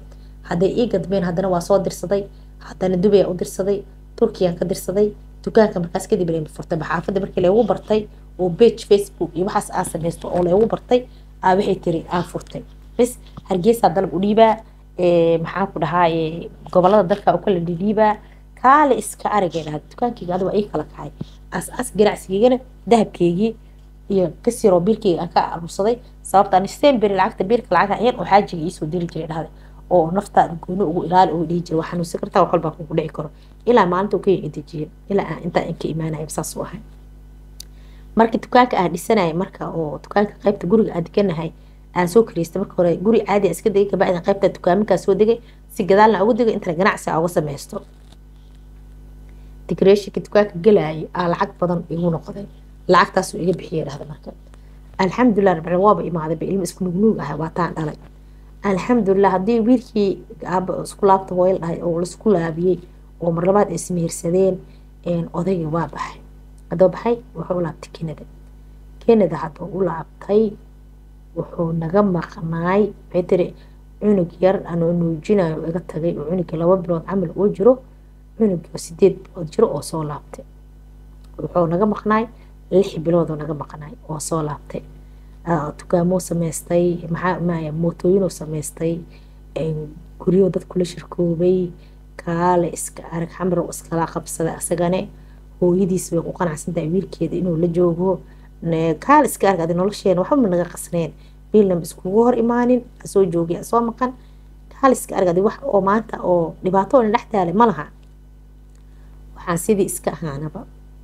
S1: hadday ii gadmeen haddana waa soo dirsaday haddana dubay u dirsaday turkiyaan ka dirsaday dukaanka markaas kadib layma furtay xaafadda markii laygu bartay oo page facebook iyo waxaas aa samaysto oo laygu bartay aa waxay tiri aan furtay bes hargeysaa dalab u dhiibaa maxaan ku dhahaa gobolada dalka u kala dhiibaa kaale iska aragay dhahda dukaankeyga adiga ii kala kacay as as ganacsigeygana dahabkeygii iyo kasiroo biilkeyga aan ka aruursaday sababta ani semberi lacagta biilka lacag ahayn oo xaajiga iisoo diri jiray dhahda oo naftaada gooni ugu ilaali oo dhihi jiray waa xanuunsan kartaa wax walbaa kugu dhici karo ilaa maalinta uu ka dejiyen ilaa aan intaa inka imaanaya saas u ahay markii dukaanka aan dhisanaya marka oo dukaanka qaybta guriga aan deganahay aan soo karaystay marka hore guri caadi aan iska degay kabacdi qaybta dukaaminkaa soo degay si gadaalna ugu degay intana ganacsi aan uga samaysto decorationka dukaanka galayay aa lacag badan igu noqday lacagtaasuu iga bixiyay dhahda marka alxamdulilah rabbil waaba imaaday ba ilmo isku nugnuug ah waataan dhalay alxamdulilah haddii wiilkii aaba isku laabta hooyal dhahay oo laisku laabiyey oo mar labaad ay ismihirsadeen odayga waa baxay haddoo baxay wuxuu u laabtay kenada kenada hadduu u laabtay wuxuu naga maqnaay waxay tiri cunug yar anoo nuujinayo iga tagay oo cunuga laba bilood camal uu jiro cunug oo sideed bilood jiro oo soo laabtay wuxuu naga maqnaay lix biloodoo naga maqnaay oo soo laabtay dukaamoo samaystay maxaa maya mootooyinoo samaystay guryo dad kula shirkoobay kaale iska arag xamar oo iskala qabsaday asagane hooyadiis way ku qanacsantahay wiilkeeda inuu la joogo kaale iska arag adi nolosheena waxba ma naga qasneen biilnaba iskugu hor imaanin asoo joogay asoo maqan kaale iska arag adi wax oo maanta oo dhibaato oo dhex taalay ma laha waxaan sidii iska ahaanaba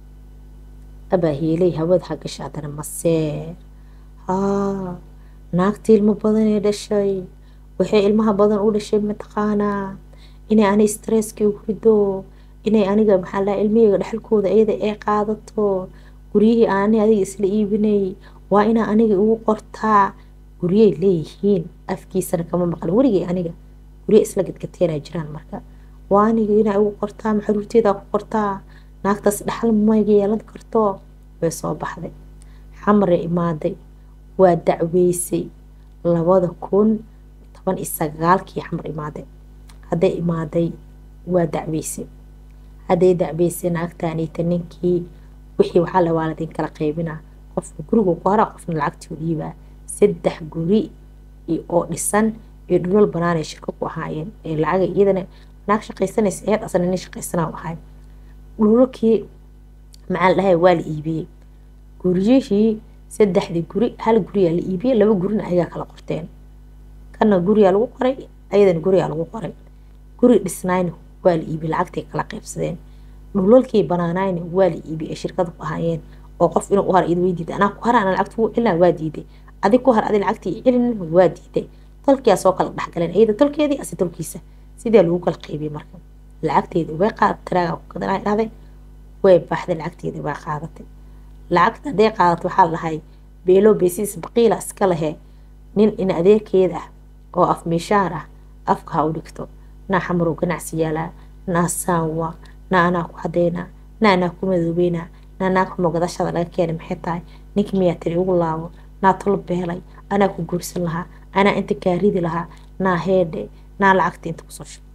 S1: abaa hiilay hawada ha gasha haddana maseer haa naagtii ilmo badan ee dhashay waxay ilmaha badan u dhashay mataqaanaa inay ani stresskii ugu rido inay aniga maxaa laha ilmihayga dhexalkooda iyada ee qaadato guryihii aani adiga isla iibinay waa inaa aniga ugu qortaa guryay leeyihiin afkiisana kama maqan weligay aniga gurya isla gadgateenaa jiraan marka waa aniga inaa ugu qortaa maxaruurteedaa ku qortaa naagtaas dhaxal mayga yeelan karto way soo baxday xamare imaaday waa dacweysay labada kun toban iyo sagaalkii xamar imaaday hadday imaaday waa dacweysay hadday dacweysay naagtaaniita ninkii wixii waxaa la waalidin kala qaybinaa qofka gurigu ku haraa qofna lacagtii u dhiibaa saddex guri oo dhisan iyo dhulal banaanay shirko ku ahaayeen ee lacaga iyadana naag shaqaysanaysa eed asna nin shaqaysanaa u ahay dhulalkii maxaa la dhahay waa la iibiyey guryihii saddexdii guri hal guriyaa la iibiyey laba gurina ayagaa kala qorteen kana guriyaa lagu qoray ayadana guriyaa lagu qoray guri dhisnayna waa la iibiyey lacagtay kala qaybsadeen dhulalkii banaanayna waa la iibiyey ee shirkada ku ahaayeen oo qof inuu u hara iyada way diiday anaa ku hara ana lacagta wuu celinaa waa diiday adig ku har adi lacagtii celin waa diiday tolkiyaa soo kala dhexgaleen iyada tolkeedii ase tolkiisa sidee lagu kala qaybiyey marka lacagteeda way qaad taraaga ku gadanaa dhahday way baxday lacagteeda waa qaadatay lacagta hadday qaadato waxaa la dhahay beelo beesiis baqiila iska lehe nin in adeerkeeda ah oo af miishaar ah afka ha u dhigto naa xamarow ganacsi yaalaa naa saanwa naa anaa ku cadeynaa naa anaa ku madoobeynaa naa naagxumo gadashada laga keenay maxay tahay ninkii miyaa tiri ugu laabo naa tolo beelay anaa ku guursan lahaa anaa inta kaa ridi lahaa naa heedhe naa lacagta inta kusoo shub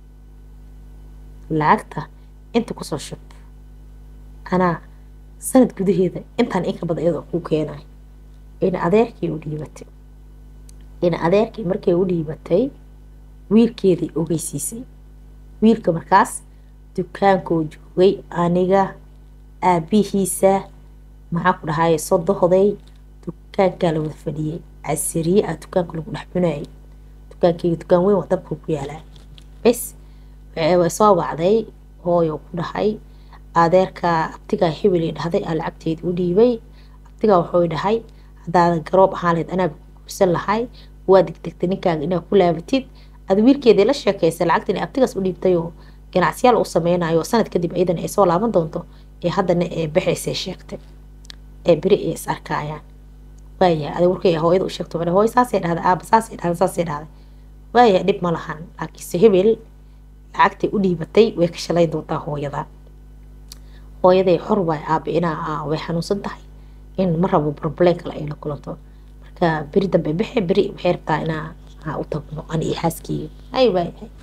S1: lacagta inta kusoo shub anaa sanad gudaheeda intaan inka badan iyadoo kuu keenay ina adeerkii u dhiibatay ina adeerkii markay u dhiibatay wiilkeedii ogeysiisay wiilka markaas dukaankoo joogay aniga aabihiisa maxaa ku dhahaye sodohday dukaankaa la wada fadhiyey casariye ah dukaanka lagu dhex cunayay dukaankeyga dukaan weyn waa dabkuu ku yaalaa bes way soo wacday hooyo ku dhahay adeerka abtigaa hebelay dhahday aa lacagteeda u dhiibay abtigaa wuxuu dhahay hadaadan garoob ahaan lahayd anaaba ku guursan lahay waa degdegtay ninkaaga inaad ku laabatid ad wiilkeedii la sheekaysa lacagta inay abtigaas u dhiibtayoo ganacsiyaal u sameynayo sanad kadib iyadana ay soo laaban doonto ee haddana ee baxaysay sheegtay ee beri ay is arkaayaan waayahay adig warkay hooyada u sheegto hooy saasay dhahday aaba saasay dhahday saasay dhahday waayahay dhib ma lahan laakiinse hebel lacagtay u dhiibatay way ka shalay doontaa hooyada hooyaday xor waay aabe inaa way xanuunsan tahay in ma rabo problem kale ay la kulanto marka beri dambe baxe beri waxay rabtaa inaa u tagno ani iyo xaaskeyga ay waayahay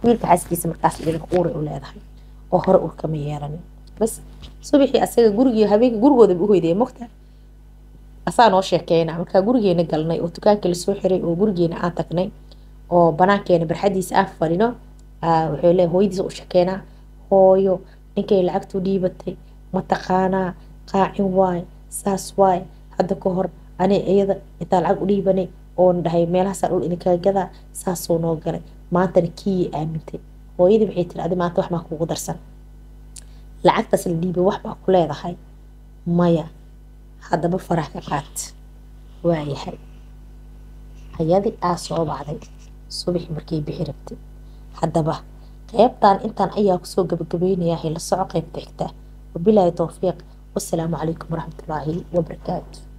S1: wiilka xaaskiisa markaas dhina uuray u leedahay oo hore uur kama yeelanin bas subaxii asaga gurigii habeenka gurigoodaba u hoydaya mogta asaa noo sheekeyna markaa gurigeena galnay oo dukaanka lasoo xiray oo gurigeena aan tagnay oo banaankeena barxadiisa aan fadhino wuxuu leeyahay hooyadiisa u sheekeynaa hooyo ninkay lacagtu dhiibatay mataqaanaa qaacin waay saas waay hadda ka hor ani iyada intaa lacag u dhiibanay oon dhahay meelahaasaa dhul idinkaga gadaa saasuu noo galay maantana kiiyay aamintay hooyadii waxay tiri adi maanta wax maa kugu darsan lacagtaas la dhiibay wax baa ku leedahay maya haddaba farax ka qaad waayahay ayadii aa soo bacday subaxi markay bixi rabtay haddaba qeybtan intaan ayaa kusoo gabagabeynayaa la soco qeybta xigta wabilaahi towfiiq wasalaamu calaykum waraxmatullaahi wabarakaatu